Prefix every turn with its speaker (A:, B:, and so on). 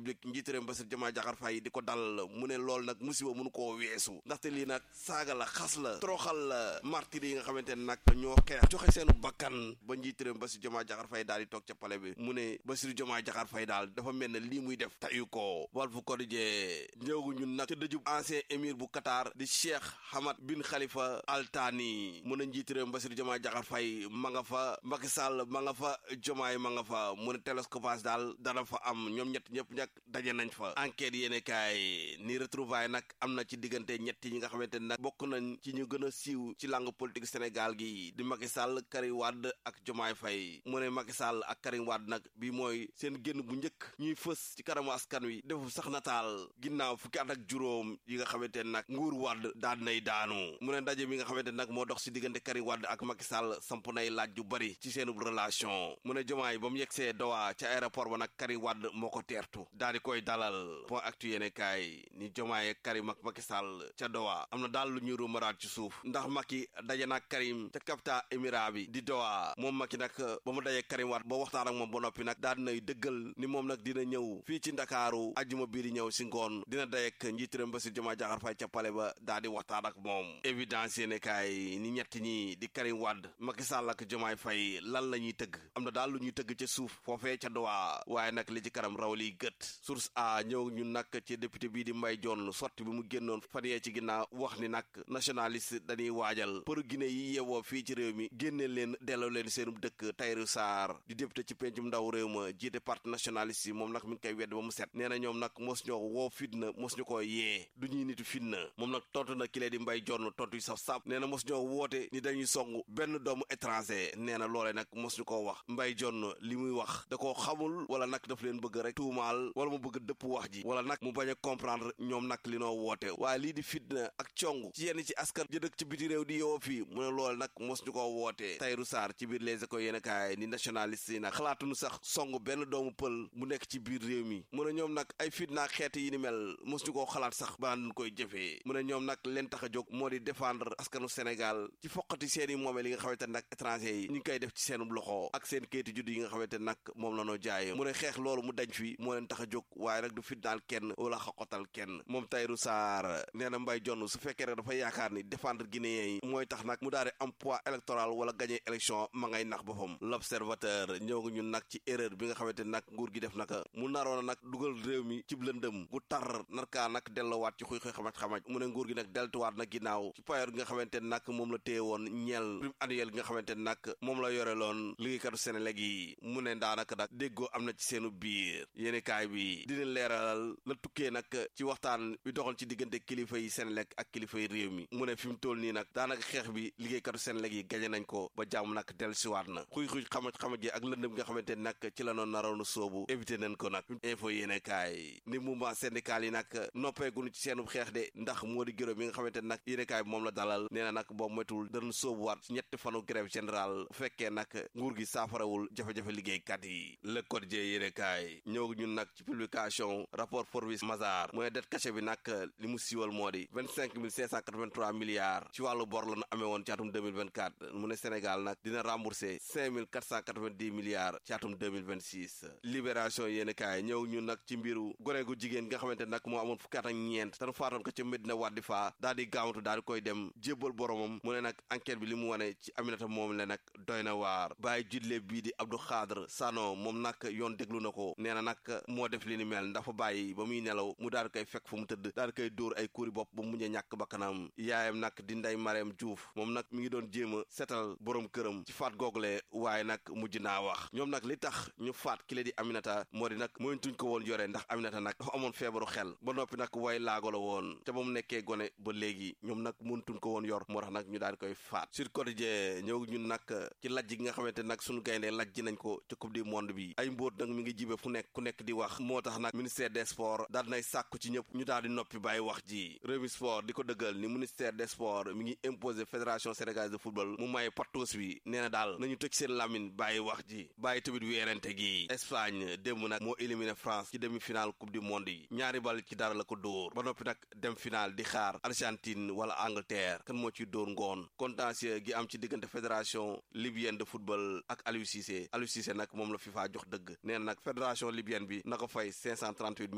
A: république njiitu réew Bassirou Diomaye Diakhar Faye di ko dal mu ne loolu nag musiba mënu koo weesu ndaxte lii nag saaga la xas la toroxal la martir yi nga xamante ne nag ñoo xeex joxe seenu bakkan ba njiitu réew Bassirou Diomaye Diakhar Faye daal di toog ca pale bi mu ne Bassirou Diomaye Diakhar Faye daal dafa mel ne lii muy def tayu ko Walf Quotidien ñëw ñun nag ca dëjub ancien émir bu Qatar di Cheikh Hamad bin Khalifa Al Thani mu ne njiitu réew Bassirou Diomaye Diakhar Faye ma nga fa Macky Sall ma nga fa Diomaye ma nga fa mu ne télescopage daal dana fa am ñoom ñett ñëpp ñak daje nañ fa enquête yéene kaay ni retrouvaille nag am na ci diggante ñett ñi nga xamante ne nag bokk nañ ci ñu gën a siiw ci langue politique Sénégal gi di Macky Sall Karim Wade ak Diomaye Faye mu ne Macky Sall ak Karim Wade nag bi mooy seen génn bu njëkk ñuy fës ci kanamu askan wi defu sax nataal ginnaaw fukki at ak juróom yi nga xamante ne nag nguur Wade daan nay daanu mu ne ndaje mi nga xamante ne nag moo dox si diggante Karim Wade ak Macky Sall samp nay laaj yu bari ci seen relation mu ne Diomaye ba mu yegsee Doha ca aéroport ba nag Karim Wade moo ko teertu daal di koy dalal point actu yéene kaay ni Diomaye ak Karim ak Macky Sall ca Doha am na daal lu ñuy rumaraat ci suuf ndax Macky daje nag Karim ca capital émirat bi di Doha moom Macky nag ba mu dajee Karim Wade ba waxtaan ak moom ba noppi nag daal dinay dëggal ni moom nag dina ñëw fii ci Ndakaaru ajjuma bii di ñëw si ngoon dina dayek njiitiram Bassirou Diomaye Diakhar Faye ca pale ba daal di waxtaan ak moom évidence yéene kaay ni ñett ñi di Karim Wade Macky Sall ak Diomaye Faye lan la ñuy tëgg am na daal lu ñuy tëgg ca suuf foofee ca Doha waaye nag li ci kanam raw liy gët source a ñëw ñun nag ci député bii di Mbaye Dione sotti bi mu génnoon fan yee ci ginnaaw wax ni nag nationaliste dañuy waajal pour Guinée yi yewoo fii ci réew mi génnee leen delloo leen seenum dëkk Tahirou Sarr di député ci pencum ndaw réew ma jiite parti nationaliste yi moom nag mi ngi koy wedd ba mu set nee na ñoom nag mos ñoo woo fitna mos ñu ko yee du ñuy nitu fitna moom nag tontu na ki lee di Mbaye Dione tontu yi saf saf nee na mos ñoo woote ni dañuy song benn doomu étranger nee na loole nag mos ñu koo wax Mbaye Dione li muy wax da koo xamul wala nag daf leen bëgg rek tuumaal wala mu bëgg dëpp wax ji wala nag mu bañ a comprendre ñoom nag li noo woote waaye lii di fitna ak cong ci yenn ci askan jëdëk ci biti réew di yow fii mu ne loolu nag mos ñu koo woote Tahirou Sarr ci biir les écoles yéen kaay ni nationaliste yi nag xalaatuñu sax song benn doomu pël mu nekk ci biir réew mi mu ne ñoom nag ay fitna ak xeet yi ni mel mos ñu koo xalaat sax ba ñu koy jëfee mu ne ñoom nag leen tax a jóg moo di défendre askanu Sénégal ci foqati seen i moomeel yi nga xamante nag étranger yi ñu ngi koy def ci seenub loxo ak seen kayitu judd yi nga xamante nag moom la noo jaay mu ne xeex loolu mu dañ fi moo leen tax a jóg waaye nag du fitnaal kenn wala xaqotal kenn moom Tahirou Sarr nee na Mbaye Dione su fekkee rek dafa yaakaar ni défendre guinéen yi mooy tax nag mu daal di am poids électoral wala gagné élection ma ngay nax boppam l'observateur ñëw nga ñun nag ci erreur bi nga xamante nag nguur gi def naka mu naroon nag dugal réew mi cib lëndëm bu tar narkaa nag dellowaat ci xuy xuy xamaj-xamaj mu ne nguur gi nag deltuwaat nag ginnaaw ci payoor gi nga xamante nag moom la téye woon ñeel prime annuel gi nga xamante nag moom la yore loon liggéeykatu Sénégal yi mu ne daanaka nag déggoo am na ci seenu biir yéeni kaay bi dina leeralal la tukkee nag ci waxtaan bi doxal ci diggante kilifa yi Sénégal ak kilifa yi réew mi mu ne fi mu toll nii nag daanaka xeex bi liggéeykatu Sénégal yi gañe nañ ko ba jàmm nag del siwaat na xuy xuy xamaj xamaj yi ak lëndëm nga xamante nag ci la noon naroon soobu éviter nañ ko nag info yéene kaay ni mouvement syndical yi nag noppeeguñu ci seenu xeex de ndax moo di gërëm yi nga xamante nag yéene kaay bi moom la dalal nee na nag boobu moytul danañ soobuwaat ci ñetti fanu grève générale bu fekkee nag nguur gi saafarawul jafe-jafe liggéeykat yi le quotidien yéene kaay ñëw ñun nag ci publication rapport Forbes Mazars mu ne det caché bi nag li mu siiwal moo di vingt cinq mille cinq cent quatre-vingt-trois milliards ci wàllu bor la nu amee woon ci atum 2024 mu ne Sénégal nag dina remboursé cinq mille quatre cent quatre-vingt-dix milliards ci atum 2026 libération yéen kaay ñëw ñun nag ci mbiru gone gu jigéen nga xamante nag moo amoon fukki at ak ñeent tanu faatoon ko ca Medina Wadi Fa daal di gaawatu daal di koy dem jébbal boromam mu ne nag enquête bi li mu wane ci Aminata moom la nag doy na waar bàyyi judle bii di Abdou Khadre Sano moom nag yoon déglu na ko nee na nag moo def li ni mel ndax fa bàyyi ba muy nelaw mu daal di koy fekk fu mu tëdd daal di koy dóor ay kuuri bopp ba mu mujjee ñàkk bakkanam yaayam nag di Ndey Mariam Diouf moom nag mi ngi doon jéem a setal borom këram ci faat google waaye nag mujj naa wax ñoom nag li tax ñu faat ki la di Aminata moo di nag moytuñ ko woon yore ndax Aminata nag dafa amoon feebaru xel ba noppi nag way laago la woon te ba mu nekkee gone ba léegi ñoom nag mëntuñ ko woon yor moo tax nag ñu daal di koy faat sur quotidien ñëw ñun nag ci lajj gi nga xamante nag suñu gayndee lajj nañ ko ci coupe du monde bi ay mbóot nag mi ngi jibe fu nekk ku nekk di wax moo tax nag ministère des sports daal dinay sàkku ci ñëpp ñu daal di noppi bàyyi wax ji Rewmi Sport di ko dëggal ni ministère des sports mi ngi imposer fédération sénégalaise de football mu may pattoos bi nee na daal nañu tëj seen lamine bàyyi wax ji bàyyi tamit weerante gi Espagne démb nag moo éliminé France ci demi-finale coupe du monde yi ñaari bal ci dara la ko dóor ba noppi nag dem finale di xaar Argentine wala Angleterre kan moo ciy dóor ngoon contentieux gi am ci diggante fédération libyenne de football ak Aliou Cissé Aliou Cissé nag moom la FIFA jox dëgg nee na nag fédération libyenne bi na ko fay 538